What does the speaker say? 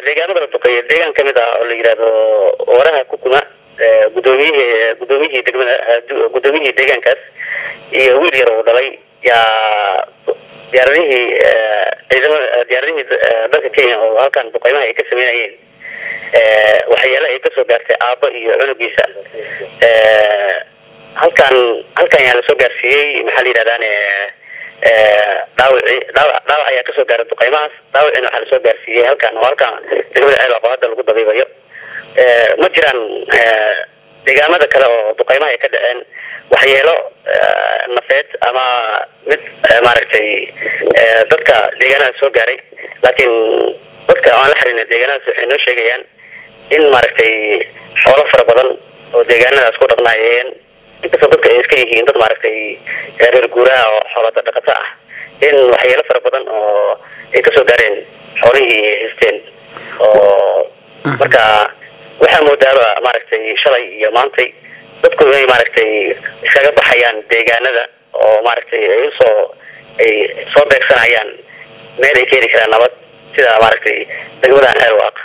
deegaanada la duqeeyo deegaan kamid ah oo la yidhaahdo waraha kukuma gudoomiyihii gudoomiyihii degmada gudoomiyihii deegaankaas iyo wiil yar uu dhalay yaa diyaaradihii ciidamada diyaaradihii dalka kenya oo halkan duqeymaha ay ka sameynayeen waxyaala ay kasoo gaartay aabbo iyo cunugiisa halkan halkan yaa lasoo gaarsiiyey maxaa la yidhahdaan dhaawici dhaawac dhaawac ayaa kasoo gaaray duqeymahaas dhaawacina waxaa lasoo gaarsiiyey halkan oo halkan degmada ceelaqo hadda lagu dabiibayo ma jiraan deegaamada kale oo duqeymaha ay ka dhaceen waxyeelo nafeed ama mid maaragtay dadka deegaanada soo gaaray laakiin dadka aan la xiriirna deegaanadaas waxay noo sheegayaan in maaragtay xoolo fara badan oo deegaanadaas ku dhaqnaayeen inkastoo dadka ay iska yihiin dad maaragtay reer guuraha oo xoolada dhaqato ah in waxyeelo fara badan oo ay kasoo gaareen xoolihii haysteen oo marka waxaa moodaaba maaragtay shalay iyo maantay dadku inay maaragtay iskaga baxayaan deegaanada oo maaragtay ay usoo ay soo beegsanayaan meel ay ka heli karaan nabad sida maaragtay degmada xeer waaq